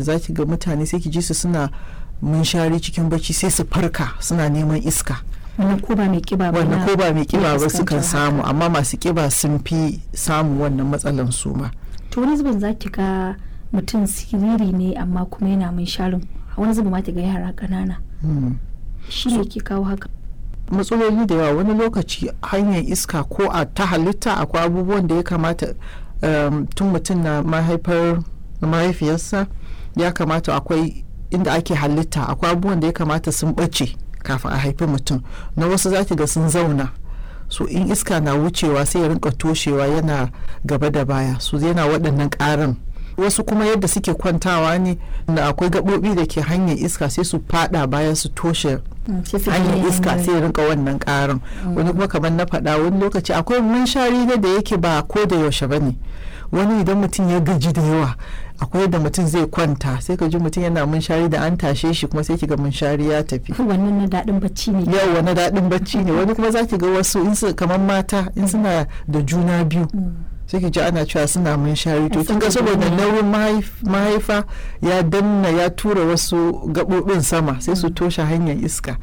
da zaki ga mutane sai ki ji su suna munshari cikin bacci sai su farka suna neman iska wannan ko ba mai kiba ba wannan na- ko ba mai kiba ba fuskantar sukan haka. samu amma masu kiba sun fi samu wannan matsalan su ma to wani zubin za ki ga mutum siriri ne amma kuma yana mai sharin wani zubin ma ki ga yara ƙanana Hmm. shi ne ke kawo haka matsaloli da yawa wani lokaci hanyar iska ko a ta halitta akwai abubuwan da ya kamata um, tun mutum na mahaifar mahaifiyarsa ya kamata akwai inda ake halitta akwai abubuwan da ya kamata sun ɓace kafin a haifi mutum na wasu za ki ga sun zauna so in iska na wucewa sai ya rinka toshewa yana gaba da baya so yana waɗannan ƙarin wasu kuma yadda suke kwantawa ne da akwai gaɓoɓi da ke hanyar iska sai su fada baya su toshe Mm, sai su hanyar gane iska hanyoyi. sai ya rinka wannan karin wani kuma kamar na faɗa wani lokaci akwai munshari da da yake ba ko da yaushe ba ne wani idan mutum ya gaji da yawa akwai da mutum zai kwanta sai ka ji mutum yana munshari da an tashe shi kuma sai ki ga munshari ya tafi wannan na daɗin bacci ne yau wani daɗin bacci ne wani kuma za ki ga wasu in su kamar mata in suna da juna biyu Mm. sai ki ji ana cewa suna munshari to Ai, kin ga saboda saboda nauyi. nauyin mahaif- mahaifa ya danna ya tura wasu gaɓoɓin sama sai su toshe hanyar iska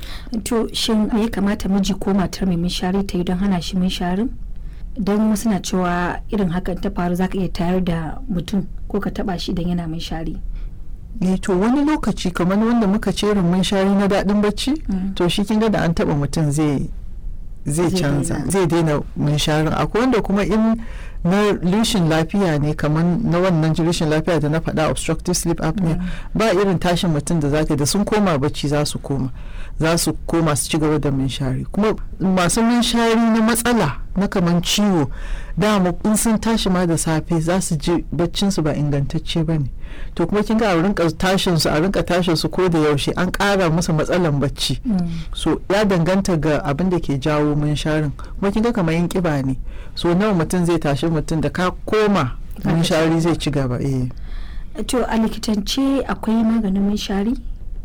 to shin me ya kamata miji ko matar mai minshari ta yi don hana shi minsharin don wasu na cewa irin hakan ta faru zaka iya tayar da mutum ko ka taba shi idan yana minshari eh to wani lokaci kamar wanda muka ce mun shari na daɗin bacci Mm. to shi kin ga da an taɓa mutum zai zai Zai canza daina. zai daina munsharin akwai wanda kuma in na rishin lafiya ne kamar na wannan rishin lafiya da na faɗa obstructive sleep apnea ba irin tashin mutum da zaka da sun koma bacci za su koma za su koma su ci gaba da munshari kuma masu munshari na matsala na kamar ciwo dama in sun tashi ma da safe za su ji baccin su ba ingantacce ba ne to kuma kin ga a rinka tashin su a rinka tashin su ko da yaushe an ƙara musu matsalan bacci Mm. so ya danganta ga abin da ke jawo munsharin kuma kin ga kamar yin kiba ne so nawa mutum zai tashi mutum da ka koma Ka munshari zai ci gaba eh to a likitance akwai maganin minshari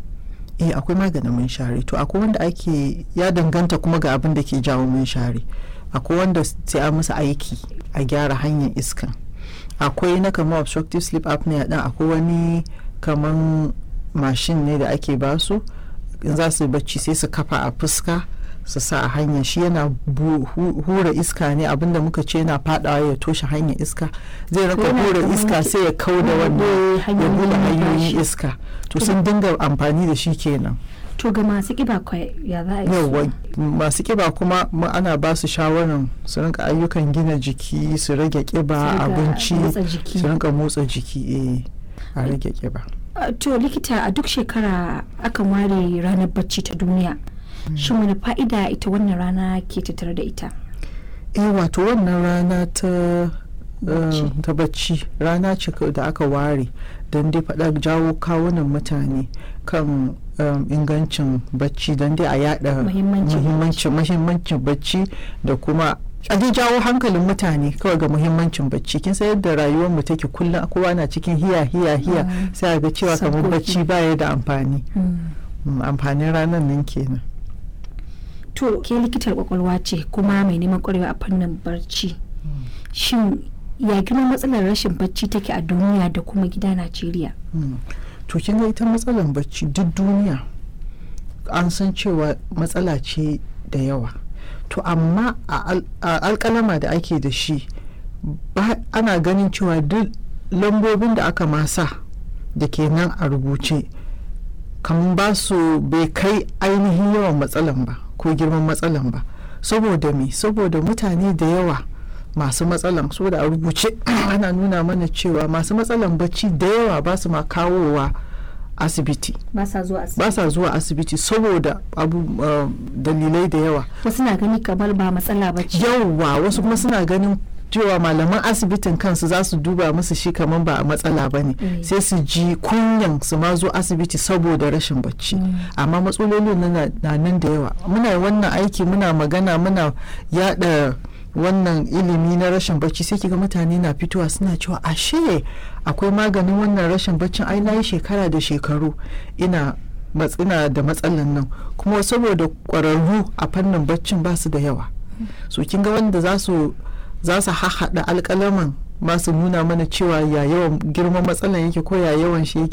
eh akwai maganin munshari to akwai wanda ake ya danganta kuma ga abin da ke jawo munshari akwai wanda sai a musu aiki a gyara hanyar iskan akwai na kamar obstructive sleep apnea din akwai wani kaman mashin ne da ake basu in za su yi bacci sai su kafa a fuska su sa a hanya shi yana bu- hu- hura iska ne abinda muka ce yana fadawa ya toshe hanyar iska zai raka Yana hura kamar iska ki- sai ya kau da wannan bude ya hanyoyin bude hanyoyin numfashi. iska to sun dinga amfani da shi kenan to ga masu kiba kwai ya za a yi su? yawwa masu kiba kuma mu ana ba su shawarar su rinka ayyukan gina jiki su rage kiba Su riga abinci motsa jiki. su rinka motsa jiki eh a rage kiba Uh, to likita a duk shekara akan ware ranar bacci ta duniya shin wani fa'ida ita wannan rana ke tattare da ita eh wato wannan rana ta Bacci. eh, ta bacci rana ce ka- da aka ware don dai faɗa jawo kawunan mutane kan um, ingancin bacci don dai a yada Muhimmancin muhimmancin muhimmancin bacci da kuma a dai jawo hankalin mutane kawai ga muhimmancin bacci kin san yadda rayuwar mu take kullum kowa na cikin hiya hiya hiya Mm. sai a ga cewa kamar Sabgogi. bacci baya da amfani Mm, amfanin ranar nan kenan to ke likitar kwakwalwa ce kuma mai neman kwarewa a fannin barci shin ya girman matsalar rashin bacci take a duniya da kuma gida najeriya Mm. to kin ga ita matsalar bacci duk duniya an san cewa matsala ce da yawa to amma a al- a alkalama da ake da shi ba ana ganin cewa duk lambobin da aka masa da ke nan a rubuce kamar ba su bai kai ainihin yawan matsalan ba ko girman matsalan ba saboda me saboda mutane da yawa masu matsalan saboda a rubuce ana nuna mana cewa masu matsalan bacci da yawa ba su ma kawowa asibiti ba sa zuwa asibiti ba sa zuwa asibiti saboda abu uh, dalilai da yawa wasu na gani kamar ba matsala ba ce yawwa wasu kuma suna ganin cewa malaman asibitin kansu za su duba musu shi kamar ba a matsala ba ne Mm. sai su ji kunyan su ma zo asibiti saboda rashin bacci Mm. amma matsalolin na na nan da yawa muna wannan aiki muna magana muna yada wannan ilimi na rashin bacci sai kiga mutane na fitowa suna cewa ashe akwai maganin wannan rashin baccin ai na yi shekara da shekaru ina matsina da matsalan nan kuma saboda kwararru a fannin baccin ba su da yawa so kin ga wanda za su za su hahaɗa alƙalaman masu nuna mana cewa ya yawan girman matsalan yake ko ya yawan shi yake